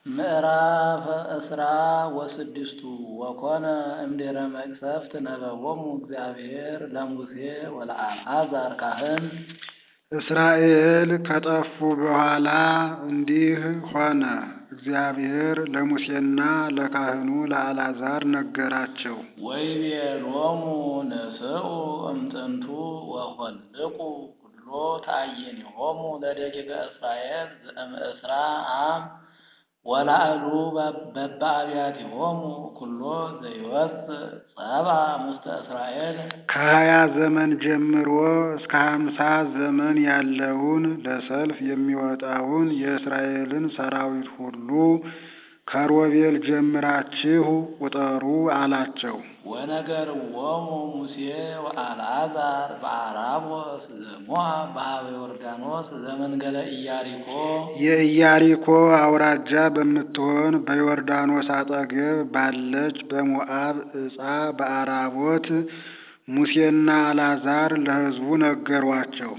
ምዕራፍ እስራ ወስድስቱ ወኮነ እምድኅረ መቅሰፍት ነበቦሙ እግዚአብሔር ለሙሴ ወለአልዓዛር ካህን። እስራኤል ከጠፉ በኋላ እንዲህ ሆነ። እግዚአብሔር ለሙሴና ለካህኑ ለአልዓዛር ነገራቸው። ወይቤሎሙ ንስኡ እምጥንቱ ወኆልቁ ኩሎ ተአይንሆሙ ለደቂቀ እስራኤል ዘእምዕስራ አም ወላዕሉ በበአብያቲሆሙ ኩሎ ዘይወፅእ ጸብአ ሙስተ እስራኤል። ከሀያ ዘመን ጀምሮ እስከ ሀምሳ ዘመን ያለውን ለሰልፍ የሚወጣውን የእስራኤልን ሰራዊት ሁሉ ከሮቤል ጀምራችሁ ቁጠሩ አላቸው። ወነገርዎሙ ሙሴ ወአልዓዛር በአራቦስ ዘሞዓብ በኀበ ዮርዳኖስ ዘመንገለ ኢያሪኮ። የኢያሪኮ አውራጃ በምትሆን በዮርዳኖስ አጠገብ ባለች በሞዓብ ዕፃ በአራቦት ሙሴና አልዓዛር ለሕዝቡ ነገሯቸው።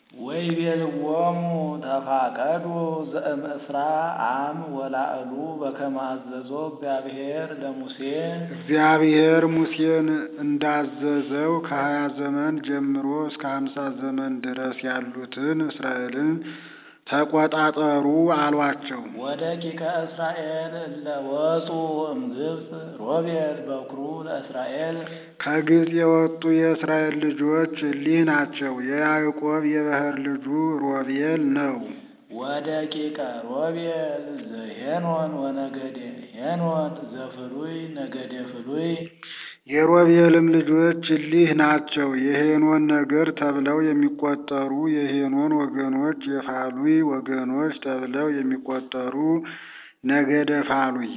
ወይቤልዎሙ ተፋቀዱ ዘእምዕስራ አም ወላዕሉ በከመ አዘዞ እግዚአብሔር ለሙሴ። እግዚአብሔር ሙሴን እንዳዘዘው ከሀያ ዘመን ጀምሮ እስከ ሀምሳ ዘመን ድረስ ያሉትን እስራኤልን ተቆጣጠሩ አሏቸው። ወደቂቀ እስራኤል እለ ወፁ እምግብፅ ሮቤል በኵሩ ለእስራኤል። ከግብፅ የወጡ የእስራኤል ልጆች እሊህ ናቸው። የያዕቆብ የባሕር ልጁ ሮቤል ነው። ወደቂቀ ሮቤል ዘሄኖን ወነገደ ሄኖን ዘፍሉይ ነገደ ፍሉይ። የሮቤልም ልጆች እሊህ ናቸው። የሄኖን ነገድ ተብለው የሚቆጠሩ የሄኖን ወገኖች፣ የፋሉይ ወገኖች ተብለው የሚቆጠሩ ነገደ ፋሉይ።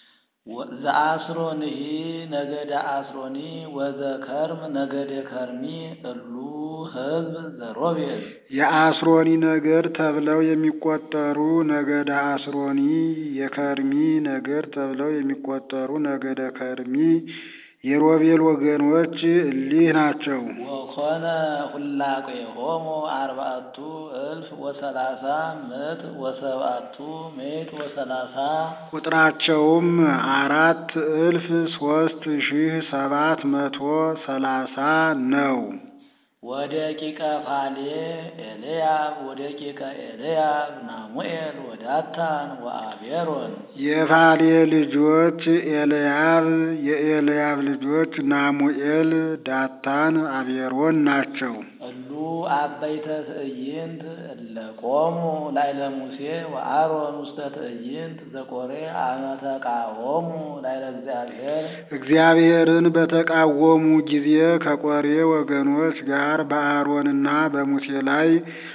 ዘአስሮንሂ ነገደ አስሮኒ ወዘከርም ነገደ ከርሚ እሉ ሕዝብ ዘሮቤል። የአስሮኒ ነገድ ተብለው የሚቆጠሩ ነገደ አስሮኒ፣ የከርሚ ነገድ ተብለው የሚቆጠሩ ነገደ ከርሚ የሮቤል ወገኖች እሊህ ናቸው። ወኮነ ሁላቄሆሙ አርባዕቱ እልፍ ወሰላሳ ምዕት ወሰብዓቱ ምዕት ወሰላሳ። ቁጥራቸውም አራት እልፍ ሶስት ሺህ ሰባት መቶ ሰላሳ ነው። ወደቂቀ ፋሌ ኤልያብ ወደቂቀ ኤልያብ ናሙኤል ወዳታን ወአቤሮን። የፋሌ ልጆች ኤልያብ፣ የኤልያብ ልጆች ናሙኤል፣ ዳታን፣ አቤሮን ናቸው። እሉ አበይተ ትዕይንት እለ ቆሙ ላዕለ ሙሴ ወአሮን ውስተ ትዕይንት ዘቆሬ አመ ተቃወሙ ላዕለ እግዚአብሔር። እግዚአብሔርን በተቃወሙ ጊዜ ከቆሬ ወገኖች ጋር በአሮንና በሙሴ ላይ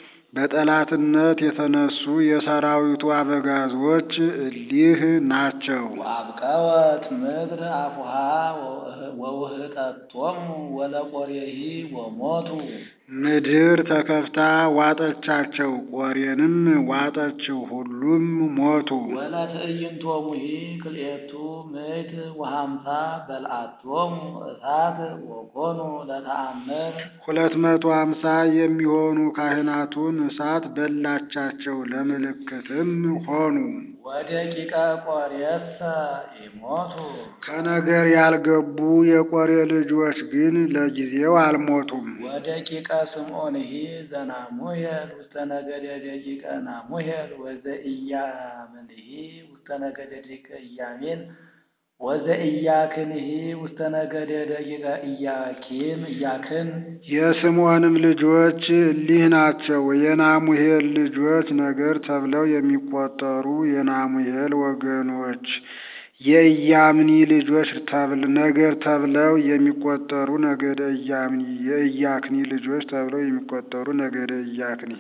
በጠላትነት የተነሱ የሰራዊቱ አበጋዞች እሊህ ናቸው። ወአብቀወት ምድር አፉሃ ወውህጠቶሙ ወለቆሬሂ ወሞቱ። ምድር ተከፍታ ዋጠቻቸው፣ ቆሬንም ዋጠችው፣ ሁሉም ሞቱ። ወለትዕይንቶሙሂ ክልኤቱ ምዕት ወሀምሳ በልዓቶሙ እሳት ወኮኑ ለተአምር። ሁለት መቶ አምሳ የሚሆኑ ካህናቱን እሳት በላቻቸው፣ ለምልክትም ሆኑ። ወደቂቀ ቆሬሰ ኢሞቱ። ከነገር ያልገቡ የቆሬ ልጆች ግን ለጊዜው አልሞቱም። ወደቂቀ ስምዖንሂ ዘናሙሄል ውስተ ነገደ ደቂቀ ናሙሄል ወዘኢያምንሂ ውስተ ነገደ ደቂቀ ኢያሚን ወዘኢያክንሂ ውስተ ነገደ ደቂቀ ኢያኪን ኢያክን። የስምዖንም ልጆች እሊህ ናቸው። የናሙሄል ልጆች ነገድ ተብለው የሚቆጠሩ የናሙሄል ወገኖች የኢያምኒ ልጆች ተብል ነገድ ተብለው የሚቆጠሩ ነገደ ኢያምኒ የኢያክኒ ልጆች ተብለው የሚቆጠሩ ነገደ ኢያክኒ።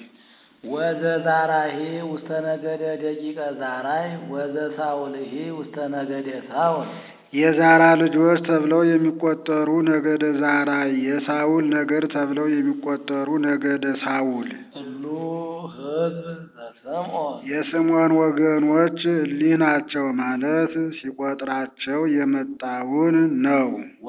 ወዘዛራሂ ውስተ ነገደ ደቂቀ ዛራይ ወዘሳውልሂ ውስተ ነገደ ሳውል። የዛራ ልጆች ተብለው የሚቆጠሩ ነገደ ዛራይ የሳውል ነገድ ተብለው የሚቆጠሩ ነገደ ሳውል። እሉ ሕዝብ ስምዖን የስምዖን ወገኖች እሊህ ናቸው ማለት ሲቆጥራቸው የመጣውን ነው።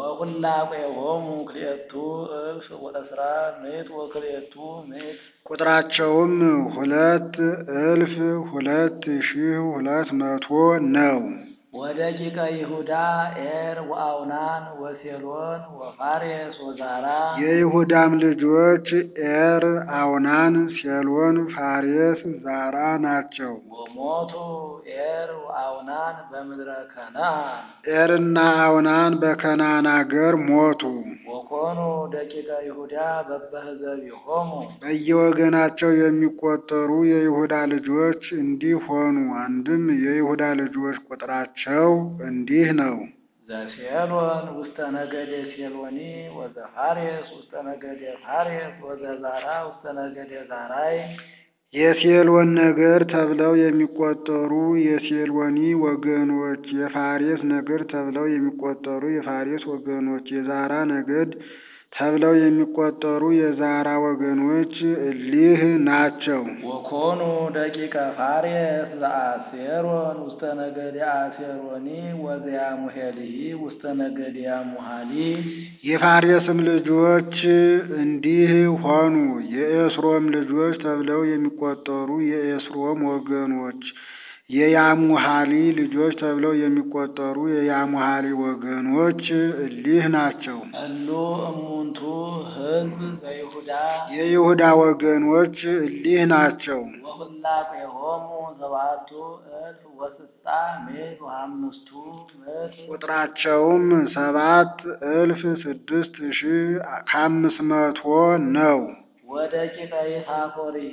ወኩላቄሆሙ ክልኤቱ እልፍ ወእስራ ምዕት ወክልኤቱ ምዕት ቁጥራቸውም ሁለት እልፍ ሁለት ሺህ ሁለት መቶ ነው። ወደቂቀ ይሁዳ ኤር ወአውናን ወሴሎን ወፋሬስ ወዛራ የይሁዳም ልጆች ኤር፣ አውናን፣ ሴሎን፣ ፋሬስ፣ ዛራ ናቸው። ወሞቱ ኤር ወአውናን በምድረ ከነዓን ኤርና አውናን በከናን አገር ሞቱ። ወኮኑ ደቂቀ ይሁዳ በበህዘቢሆሙ በየወገናቸው የሚቆጠሩ የይሁዳ ልጆች እንዲህ ሆኑ። አንድም የይሁዳ ልጆች ቁጥራቸው እንዲህ ነው። ዘሴሎን ውስተ ነገደ ሴሎኒ ወዘፋሬስ ውስተ ነገደ ፋሬስ ወዘዛራ ውስተ ነገደ ዛራይ የሴሎን ነገድ ተብለው የሚቆጠሩ የሴሎኒ ወገኖች፣ የፋሬስ ነገድ ተብለው የሚቆጠሩ የፋሬስ ወገኖች፣ የዛራ ነገድ ተብለው የሚቆጠሩ የዛራ ወገኖች እሊህ ናቸው። ወኮኑ ደቂቀ ፋሬስ ዘአሴሮን ውስተ ነገደ አሴሮኒ ወዘያሙሄልሂ ውስተ ነገደ ያሙሃሊ የፋሬስም ልጆች እንዲህ ሆኑ። የኤስሮም ልጆች ተብለው የሚቆጠሩ የኤስሮም ወገኖች፣ የያሙሃሊ ልጆች ተብለው የሚቆጠሩ የያሙሃሊ ወገኖች እሊህ ናቸው። እሉ እሙንቱ ሕዝብ ዘይሁዳ የይሁዳ ወገኖች እሊህ ናቸው። ወሁላቄሆሙ ሰባቱ እልፍ ወስሳ ምዕት ወአምስቱ ምዕት ቁጥራቸውም ሰባት እልፍ ስድስት ሺህ ከአምስት መቶ ነው። ወደቂቀ ይሳኮርሂ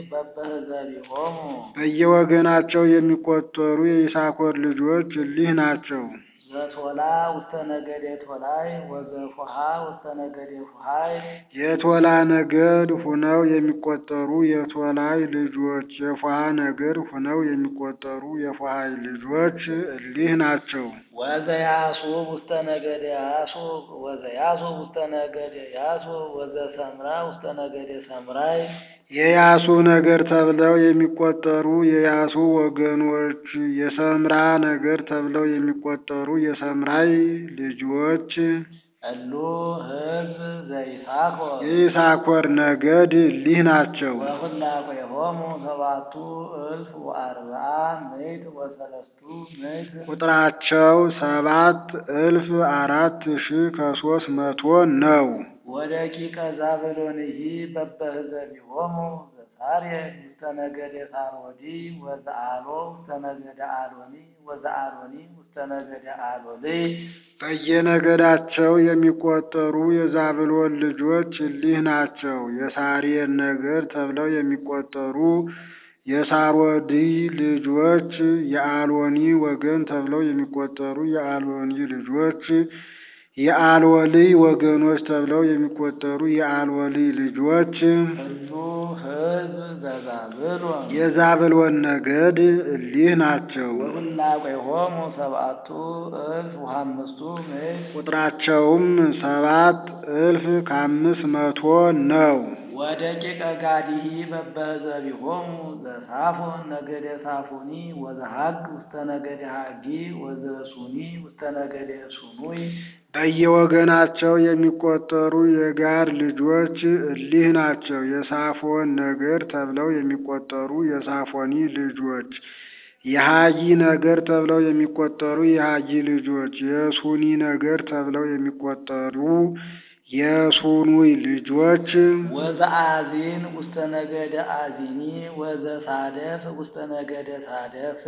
በበህዘቢሆሙ በየወገናቸው የሚቆጠሩ የይሳኮር ልጆች እሊህ ናቸው። ዘቶላ ውስተ ነገደ ቶላይ ወዘፉሃ ውስተ ነገደ ፉሃይ የቶላ ነገድ ሁነው የሚቆጠሩ የቶላይ ልጆች፣ የፉሃ ነገድ ሁነው የሚቆጠሩ የፉሃይ ልጆች እሊህ ናቸው። ወዘያሱብ ውስተ ነገደ ያሱብ ወዘያሱብ ውስተ ነገደ ያሱብ ወዘሰምራ ውስተ ነገደ ሰምራይ የያሱ ነገድ ተብለው የሚቆጠሩ የያሱ ወገኖች፣ የሰምራ ነገድ ተብለው የሚቆጠሩ የሰምራይ ልጆች እሉ ሕዝብ ዘይሳኮር የይሳኮር ነገድ እሊህ ናቸው። ወሁላቄሆሙ ሰባቱ እልፍ ወአርብዓ ምዕት ወሰለስቱ ምዕት ቁጥራቸው ሰባት እልፍ አራት ሺህ ከሶስት መቶ ነው። ወደቂቀ ዛብሎንሂ በበህዘቢሆሙ ዘሳሬድ ውስተ ነገደ ሳሮዲ ወዘአሎ ውስተ ነገደ አሎኒ ወዘአሎኒ ውስተ ነገደ አሎሊ በየነገዳቸው የሚቆጠሩ የዛብሎን ልጆች እሊህ ናቸው። የሳሬድ ነገድ ተብለው የሚቆጠሩ የሳሮዲ ልጆች፣ የአሎኒ ወገን ተብለው የሚቆጠሩ የአሎኒ ልጆች፣ የአልወሊ ወገኖች ተብለው የሚቆጠሩ የአልወሊ ልጆች እሉ ሕዝብ ዘዛብሎን የዛብሎን ነገድ እሊህ ናቸው። ወሁላቄሆሙ ሰብአቱ እልፍ ወአምስቱ ምዕት ቁጥራቸውም ሰባት እልፍ ከአምስት መቶ ነው። ወደቂቀ ጋዲሂ በበህዘቢሆሙ ዘሳፎን ነገደ ሳፎኒ ወዘሀግ ውስተ ነገደ ሀጊ ወዘሱኒ ውስተ ነገደ ሱኑይ በየወገናቸው የሚቆጠሩ የጋድ ልጆች እሊህ ናቸው። የሳፎን ነገድ ተብለው የሚቆጠሩ የሳፎኒ ልጆች፣ የሀጊ ነገድ ተብለው የሚቆጠሩ የሀጊ ልጆች፣ የሱኒ ነገድ ተብለው የሚቆጠሩ የሱኑይ ልጆች ወዘአዚን ውስተ ነገደ አዚኒ ወዘሳደፍ ውስተ ነገደ ሳደፍ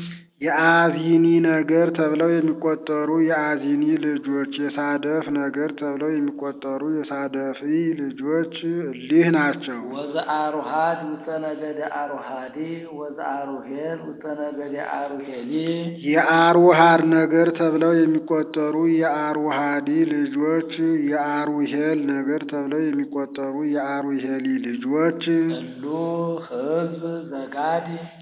የአዚኒ ነገር ተብለው የሚቆጠሩ የአዚኒ ልጆች፣ የሳደፍ ነገር ተብለው የሚቆጠሩ የሳደፊ ልጆች እሊህ ናቸው። ወዘአሩሃድ ውስተ ነገደ አሩሃዲ ወዘአሩሄል ውስተ ነገደ አሩሄሊ የአሩሃድ ነገር ተብለው የሚቆጠሩ የአሩሃዲ ልጆች፣ የአሩሄል ነገር ተብለው የሚቆጠሩ የአሩሄሊ ልጆች እሉ ሕዝብ ዘጋድ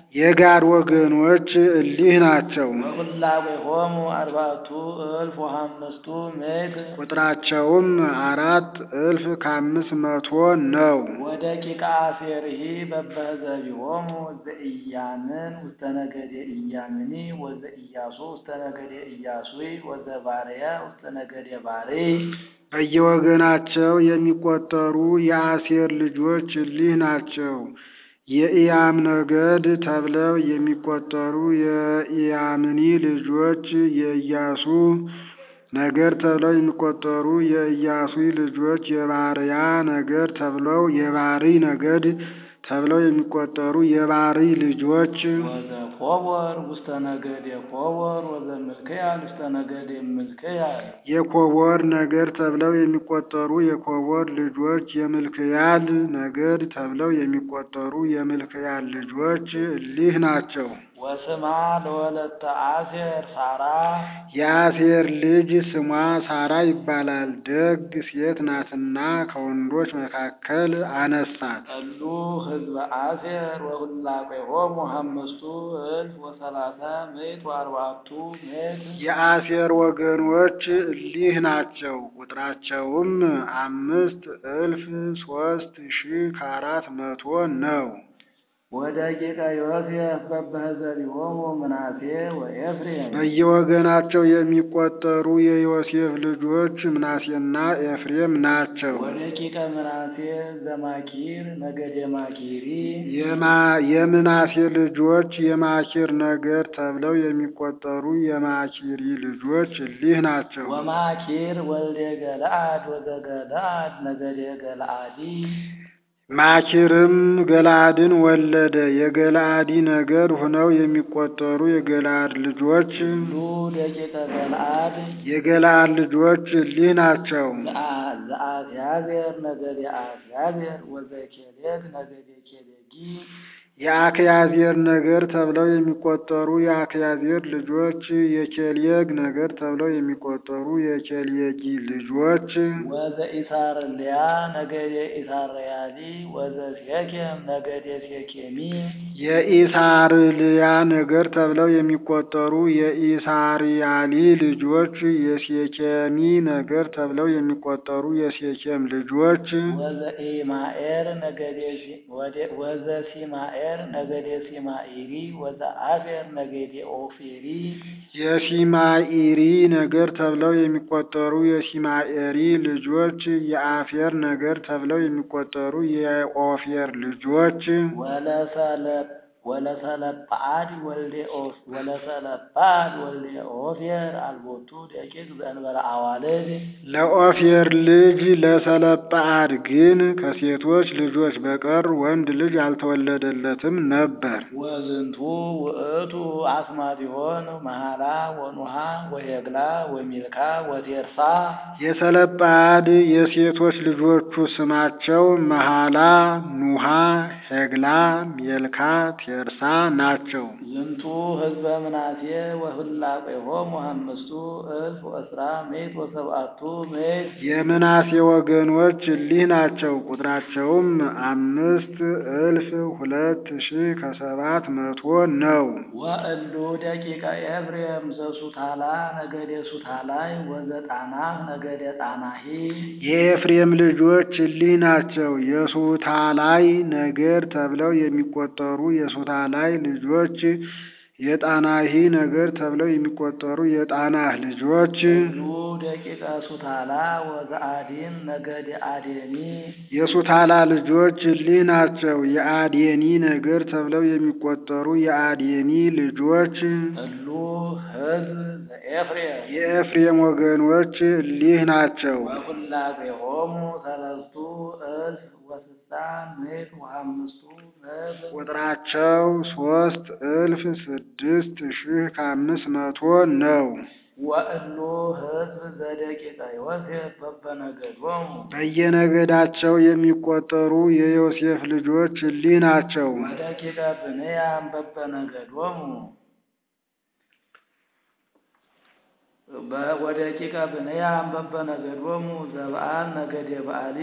የጋድ ወገኖች እሊህ ናቸው። ወኩላዌሆሙ አርባዕቱ እልፍ ወሐምስቱ ምዕት ቁጥራቸውም አራት እልፍ ከአምስት መቶ ነው። ወደቂቀ አሴርሂ በበህዘቢሆሙ ዘኢያምን ውስተ ነገደ ኢያምኒ ወዘኢያሱ ውስተ ነገደ ኢያሱይ ወዘባርያ ውስተ ነገደ ባርይ በየወገናቸው የሚቆጠሩ የአሴር ልጆች እሊህ ናቸው። የኢያም ነገድ ተብለው የሚቆጠሩ የኢያምኒ ልጆች የኢያሱ ነገድ ተብለው የሚቆጠሩ የኢያሱ ልጆች የባርያ ነገድ ተብለው የባሪ ነገድ ተብለው የሚቆጠሩ የባሪ ልጆች ወዘኮቦር ውስተ ነገደ ኮቦር ወዘምልክያል ውስተ ነገደ ምልክያል የኮቦር ነገድ ተብለው የሚቆጠሩ የኮቦር ልጆች የምልክያል ነገድ ተብለው የሚቆጠሩ የምልክያል ልጆች እሊህ ናቸው። ወስማ ለወለተ አሴር ሳራ የአሴር ልጅ ስሟ ሳራ ይባላል። ደግ ሴት ናትና ከወንዶች መካከል አነሳት። ጠሉ ህዝበ አሴር ወሁላቄሆሙ አምስቱ እልፍ ወሰላሳ ምዕት ወአርባዕቱ ምዕት የአሴር ወገኖች እሊህ ናቸው። ቁጥራቸውም አምስት እልፍ ሶስት ሺህ ከአራት መቶ ነው። ወደቂቀ ዮሴፍ በበህዘቢሆሙ ምናሴ ወኤፍሬም በየወገናቸው የሚቆጠሩ የዮሴፍ ልጆች ምናሴና ኤፍሬም ናቸው። ወደቂቀ ምናሴ ዘማኪር ነገደ ማኪሪ የማ- የምናሴ ልጆች የማኪር ነገድ ተብለው የሚቆጠሩ የማኪሪ ልጆች እሊህ ናቸው። ወማኪር ወልደ ገለአድ ወዘገለአድ ነገደ ገለአዲ ማኪርም ገለአድን ወለደ። የገለአዲ ነገድ ሆነው የሚቆጠሩ የገለአድ ልጆች ሁሉ ደቂቀ ገለአድ የገለአድ ልጆች እሊህ ናቸው። ዘአ- ዘአስያዜር ነገደ አስያዜር ወዘኬሌግ ነገደ ኬሌጊ የአክያዜር ነገድ ተብለው የሚቆጠሩ የአክያዜር ልጆች የኬልየግ ነገድ ተብለው የሚቆጠሩ የኬልየጊ ልጆች ወዘኢሳርልያ ነገደ ኢሳርያሊ ወዘሴኬም ነገደ ሴኬሚ የኢሳርልያ ነገድ ተብለው የሚቆጠሩ የኢሳርያሊ ልጆች የሴኬሚ ነገድ ተብለው የሚቆጠሩ የሴኬም ልጆች ወዘኢማኤር ነገደ ሲ- ወደ- ወዘሲማኤር ነገደ ሲማኢሪ ወዘአፌር ነገደ ኦፌሪ የሲማኢሪ ነገድ ተብለው የሚቆጠሩ የሲማኤሪ ልጆች የአፌር ነገድ ተብለው የሚቆጠሩ የኦፌር ልጆች ወለሰለ- ወለሰለጳአድ ወልደ ኦፍ- ወለሰለጳአድ ወልደ ኦፌር አልቦቱ ደቂቅ ዘእንበለ አዋልድ ለኦፌር ልጅ ለሰለጳአድ ግን ከሴቶች ልጆች በቀር ወንድ ልጅ አልተወለደለትም ነበር። ወዝንቱ ውእቱ አስማቲሆን መሃላ ወኑሃ ወሄግላ ወሚልካ ወቴርሳ የሰለጳአድ የሴቶች ልጆቹ ስማቸው መሃላ፣ ኑሃ፣ ሄግላ፣ ሜልካ፣ ቴርሳ ናቸው። ዝንቱ ህዝበ ምናሴ ወህላቄሆሙ አምስቱ እልፍ ወእስራ ምዕት ወሰብአቱ ምዕት የምናሴ ወገኖች እሊህ ናቸው። ቁጥራቸውም አምስት እልፍ ሁለት ሺህ ከሰባት መቶ ነው። ወእሉ ደቂቀ ኤፍሬም ዘሱታላ ነገደ ሱታላይ ወዘጣናህ ነገደ ጣናሂ የኤፍሬም ልጆች እሊህ ናቸው። የሱታላይ ነገድ ተብለው የሚቆጠሩ የሱታላይ ልጆች የጣናሂ ነገድ ተብለው የሚቆጠሩ የጣናህ ልጆች ሁሉ ደቂቀ ሱታላ ወዘአዲን ነገደ አዴኒ የሱታላ ልጆች እሊህ ናቸው። የአዴኒ ነገድ ተብለው የሚቆጠሩ የአዴኒ ልጆች ሁሉ ህዝብ ዘኤፍሬም የኤፍሬም ወገኖች እሊህ ናቸው። ወሁላቄሆሙ ሰለስቱ እልፍ ወስልሳ ምዕት ወአምስቱ ምዕት ቁጥራቸው ሶስት እልፍ ስድስት ሺህ ከአምስት መቶ ነው። ወእሉ ህዝብ ዘደቂቀ ዮሴፍ በበነገዶሙ በየነገዳቸው የሚቆጠሩ የዮሴፍ ልጆች እሊህ ናቸው። ወደቂቀ ብንያም በበነገዶሙ ወደቂቀ ብንያም በበነገዶሙ ዘበአል ነገደ በአሊ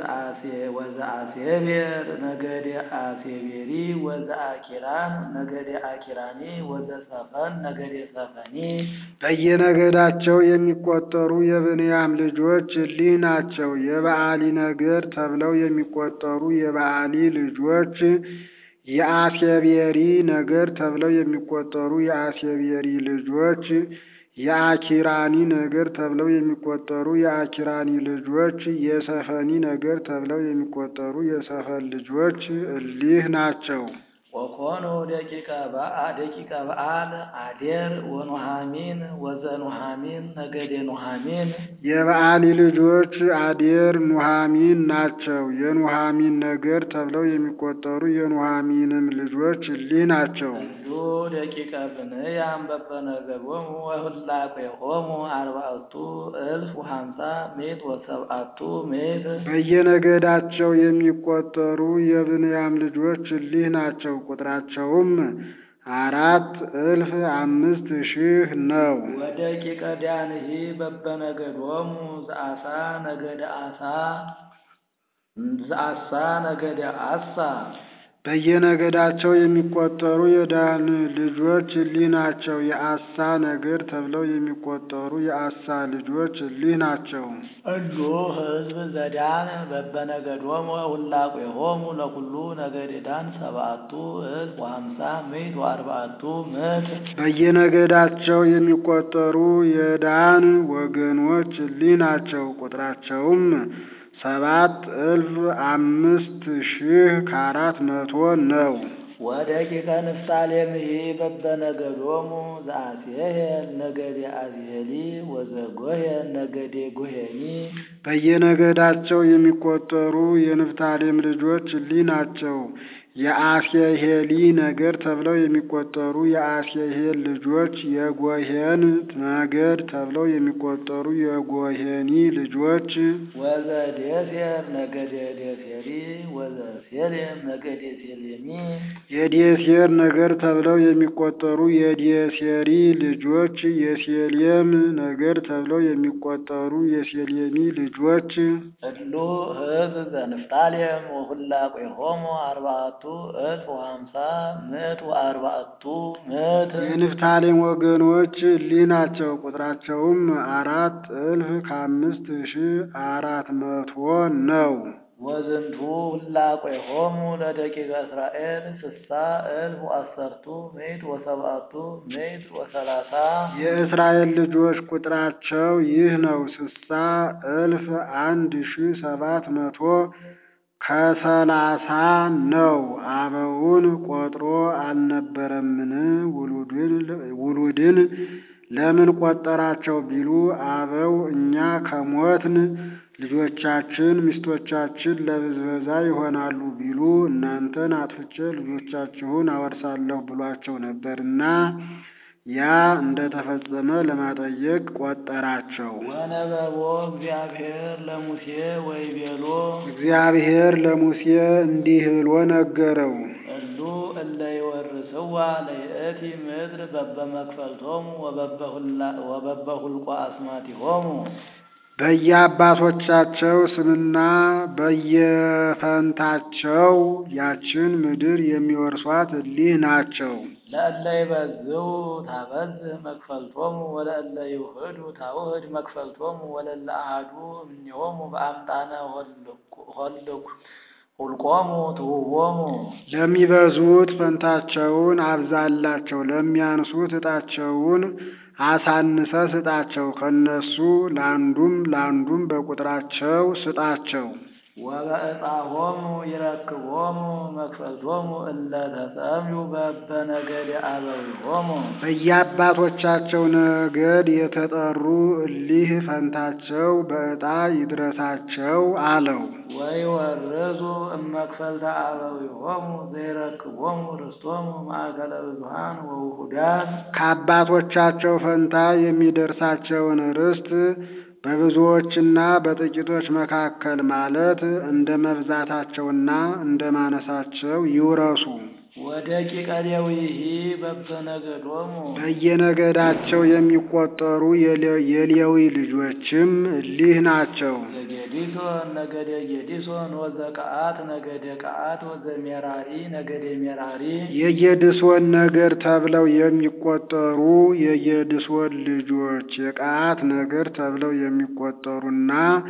ወዘአሴቤር ነገደ አሴቤሪ ወዘአኪራን ነገደ አኪራኒ ወዘሰፈን ነገደ ሰፈኒ በየነገዳቸው የሚቆጠሩ የብንያም ልጆች እሊህ ናቸው። የበዓሊ ነገድ ተብለው የሚቆጠሩ የበዓሊ ልጆች የአሴቤሪ ነገድ ተብለው የሚቆጠሩ የአሴቤሪ ልጆች የአኪራኒ ነገድ ተብለው የሚቆጠሩ የአኪራኒ ልጆች የሰፈኒ ነገድ ተብለው የሚቆጠሩ የሰፈን ልጆች እሊህ ናቸው። ወኮኑ ደቂቀ በዓል አዴር ወኑሃሚን ወዘኑሃሚን ነገደ ኑሃሚን የበዓሊ ልጆች አዴር ኑሃሚን ናቸው። የኑሃሚን ነገድ ተብለው የሚቆጠሩ የኑሃሚንም ልጆች እሊህ ናቸው። እሉ ደቂቀ ብንያም በበነገዶሙ ወሁላቄሆሙ አርባዕቱ እልፍ ወሀምሳ ምዕት ወሰብዓቱ ምዕት በየነገዳቸው የሚቆጠሩ የብንያም ልጆች እሊህ ናቸው። ቁጥራቸውም አራት እልፍ አምስት ሺህ ነው። ወደቂቀ ዳንሂ በበነገዶሙ ዘአሳ ነገደ አሳ ዘአሳ ነገደ አሳ በየነገዳቸው የሚቆጠሩ የዳን ልጆች እሊህ ናቸው። የአሳ ነገድ ተብለው የሚቆጠሩ የአሳ ልጆች እሊህ ናቸው። እሉ ሕዝብ ዘዳን በበነገዶሙ ሁላቄሆሙ ለኩሉ ነገደ ዳን ሰብዓቱ እልፍ ወሀምሳ ምዕት ወአርባዕቱ ምዕት በየነገዳቸው የሚቆጠሩ የዳን ወገኖች እሊህ ናቸው። ቁጥራቸውም ሰባት እልፍ አምስት ሺህ ከአራት መቶ ነው። ወደቂቀ ንፍታሌምሂ በበነገዶሙ ዘአሴሄል ነገደ አዝሄሊ ወዘጎሄን ነገደ ጎሄኒ በየነገዳቸው የሚቆጠሩ የንፍታሌም ልጆች እሊህ ናቸው። የአሴሄሊ ነገድ ተብለው የሚቆጠሩ የአሴሄል ልጆች የጎሄን ነገድ ተብለው የሚቆጠሩ የጎሄኒ ልጆች ወዘዴሴር ነገደ ዴሴሪ ወዘሴሌም ነገደ ሴሌሚ የዴሴር ነገድ ተብለው የሚቆጠሩ የዴሴሪ ልጆች የሴሌም ነገድ ተብለው የሚቆጠሩ የሴሌሚ ልጆች እሉ ሕዝብ ዘንፍታሌም ወሁላቄሆሙ አርባዕቱ እልፍ ወሀምሳ ምዕት ወአርባዕቱ ምዕት የንፍታሌም ወገኖች እሊህ ናቸው። ቁጥራቸውም አራት እልፍ ከአምስት ሺህ አራት መቶ ነው። ወዝንቱ ሁላቄሆሙ ለደቂቀ እስራኤል ስሳ እልፍ ወአሰርቱ ምዕት ወሰብዓቱ ምዕት ወሰላሳ የእስራኤል ልጆች ቁጥራቸው ይህ ነው። ስሳ እልፍ አንድ ሺህ ሰባት መቶ ከሰላሳ ነው። አበውን ቆጥሮ አልነበረምን? ውሉድን ለምን ቆጠራቸው ቢሉ አበው እኛ ከሞትን ልጆቻችን ሚስቶቻችን ለብዝበዛ ይሆናሉ ቢሉ እናንተን አጥፍቼ ልጆቻችሁን አወርሳለሁ ብሏቸው ነበርና ያ እንደተፈጸመ ለማጠየቅ ቆጠራቸው። ወነበቦ እግዚአብሔር ለሙሴ ወይቤሎ እግዚአብሔር ለሙሴ እንዲህ ብሎ ነገረው። እሉ እለ ይወርስዋ ለይእቲ ምድር በበመክፈልቶሙ ወበበሁልቆ አስማቲሆሙ በየአባቶቻቸው ስምና በየፈንታቸው ያችን ምድር የሚወርሷት እሊህ ናቸው። ለእለ ይበዝው ታበዝህ መክፈልቶሙ ወለእለ ይውህዱ ታውህድ መክፈልቶሙ ወለእለ አሐዱ እምኔሆሙ በአምጣነ ሁልቆሙ ትሁቦሙ ለሚበዙት ፈንታቸውን አብዛላቸው፣ ለሚያንሱት ዕጣቸውን አሳንሰ ስጣቸው። ከነሱ ለአንዱም ለአንዱም በቁጥራቸው ስጣቸው። ወበዕጣሆሙ ይረክቦሙ መክፈልቶሙ እለ ተሰምዩ በበነገደ አበዊሆሙ በየአባቶቻቸው ነገድ የተጠሩ እሊህ ፈንታቸው በዕጣ ይድረሳቸው አለው። ወይወርዙ እመክፈልተ አበዊሆሙ ዘይረክቦሙ ርስቶሙ ማእከለ ብዙኃን ወውሁዳን ከአባቶቻቸው ፈንታ የሚደርሳቸውን ርስት በብዙዎችና በጥቂቶች መካከል ማለት እንደ መብዛታቸውና እንደ ማነሳቸው ይውረሱ። ወደቂቀ ሌዊሂ በበነገዶሙ በየነገዳቸው የሚቆጠሩ የሌ- የሌዊ ልጆችም እሊህ ናቸው። ዘጌዲሶን ነገደ ጌዲሶን ወዘቀአት ነገደ ቀአት ወዘሜራሪ ነገደ ሜራሪ የጌድሶን ነገድ ተብለው የሚቆጠሩ የጌድሶን ልጆች የቀዓት ነገድ ተብለው የሚቆጠሩና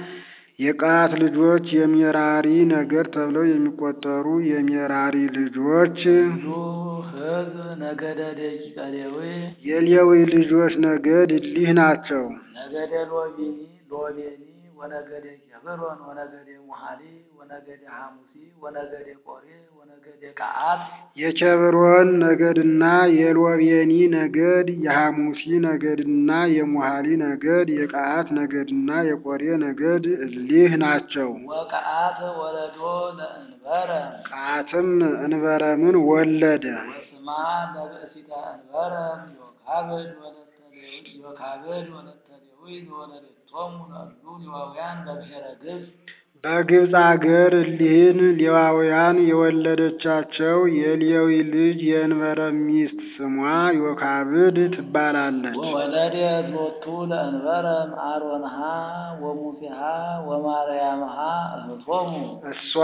የቀዓት ልጆች የሜራሪ ነገድ ተብለው የሚቆጠሩ የሜራሪ ልጆች ሁሉ ሕዝብ ነገደ ደቂቀ ሌዊ የሌዊ ልጆች ነገድ እሊህ ናቸው። ነገደ ሎቢኒ ሎቤኒ ወነገደ ኬብሮን ወነገደ ሙሃሊ ወነገደ ሐሙሲ ወነገደ ቆሬ ወነገደ ቀዓት የኬብሮን ነገድና የሎቤኒ ነገድ የሐሙሲ ነገድና የሙሃሊ ነገድ የቀዓት ነገድና የቆሬ ነገድ እሊህ ናቸው። ወቀዓት ወለዶ ለእንበረ ቀዓትም እንበረምን ወለደ። ወስማ ለብእሲተ እንበረ ዮካብድ ወለተ ሌዊ ዮካብድ ወለተ ሌዊ ዘወለደቶሙ ለእሉ ሌዋውያን በብሔረ ግብፅ በግብፅ አገር እሊህን ሌዋውያን የወለደቻቸው የሌዊ ልጅ የእንበረም ሚስት ስሟ ዮካብድ ትባላለች። ወወለደት ሎቱ ለእንበረም አሮንሃ ወሙሴሃ ወማርያምሃ እህቶሙ እሷ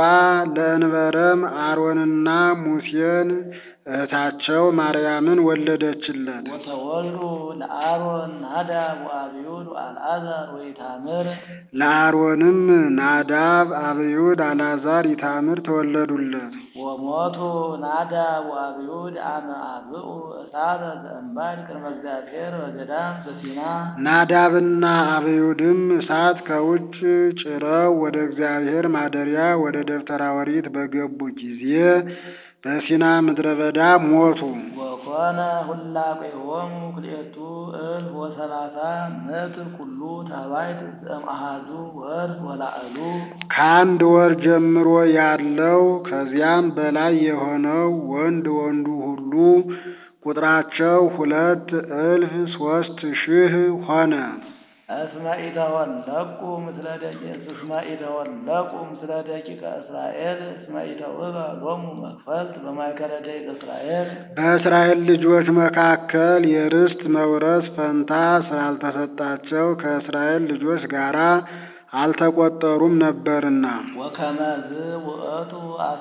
ለእንበረም አሮንና ሙሴን እህታቸው ማርያምን ወለደችለት። ወተወልዱ ለአሮን ናዳብ ወአብዩድ ወአልዓዛር ወኢታምር ለአሮንም ናዳብ፣ አብዩድ፣ አልዓዛር፣ ኢታምር ተወለዱለት። ወሞቱ ናዳብ ወአብዩድ አመ አብኡ እሳተ ዘእምባድ ቅድመ እግዚአብሔር በገዳም በሲና ናዳብና አብዩድም እሳት ከውጭ ጭረው ወደ እግዚአብሔር ማደሪያ ወደ ደብተራ ኦሪት በገቡ ጊዜ በሲና ምድረ በዳ ሞቱ። ወኮነ ሁላቄሆሙ ክልኤቱ እልፍ ወሰላሳ ምዕት ኩሉ ተባይት ዘእምአሃዙ ወርድ ወላዕሉ ከአንድ ወር ጀምሮ ያለው ከዚያም በላይ የሆነው ወንድ ወንዱ ሁሉ ቁጥራቸው ሁለት እልፍ ሶስት ሺህ ሆነ። እስመ ኢተወለቁ ምስለ ደቂቅ እስመ ኢተወለቁ ምስለ ደቂቀ እስራኤል እስመ ኢተውህበ ሎሙ መክፈልት በማእከለ ደቂቀ እስራኤል በእስራኤል ልጆች መካከል የርስት መውረስ ፈንታ ስላልተሰጣቸው ከእስራኤል ልጆች ጋር አልተቆጠሩም ነበርና። ወከመዝ ውእቱ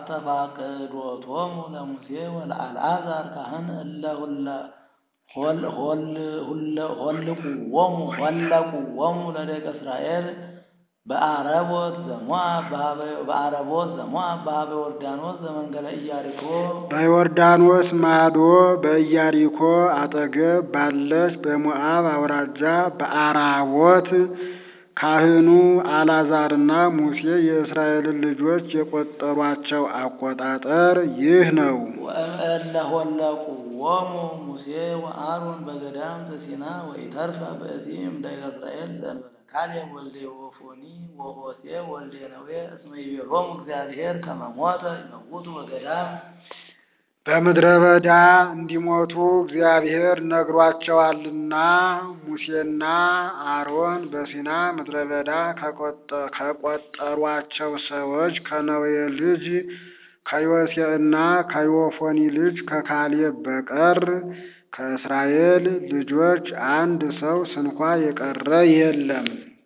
አስተፋቅዶቶሙ ለሙሴ ወለአልዓዛር ካህን እለ ሁለ ሆል ሆል ሁለ ሆልቁዎሙ ሆለቁዎሙ ለደቂቀ እስራኤል በአረቦት ዘሞአብ በሀበ- በአረቦት ዘሞአብ በሀበ ዮርዳኖስ ዘመንገለ ኢያሪኮ በዮርዳኖስ ማዶ በኢያሪኮ አጠገብ ባለች በሞዓብ አውራጃ በአራቦት ካህኑ አልዓዛርና ሙሴ የእስራኤልን ልጆች የቆጠሯቸው አቆጣጠር ይህ ነው። ወእምእለ ሆለቁዎሙ ሙሴ ወአሮን በገዳም ዘሲና ወኢተርፈ በእዚህም ደቂቀ እስራኤል ዘእንበለ ካሌብ ወልደ ዮፎኒ ወሆሴ ወልደ ነዌ እስመ ይቤሎሙ እግዚአብሔር ከመ ሞተ ይመውቱ በገዳም በምድረ በዳ እንዲሞቱ እግዚአብሔር ነግሯቸዋልና ሙሴና አሮን በሲና ምድረ በዳ ከቆጠ- ከቆጠሯቸው ሰዎች ከነዌ ልጅ ከዮሴዕና ከዮፎኒ ልጅ ከካሌብ በቀር ከእስራኤል ልጆች አንድ ሰው ስንኳ የቀረ የለም።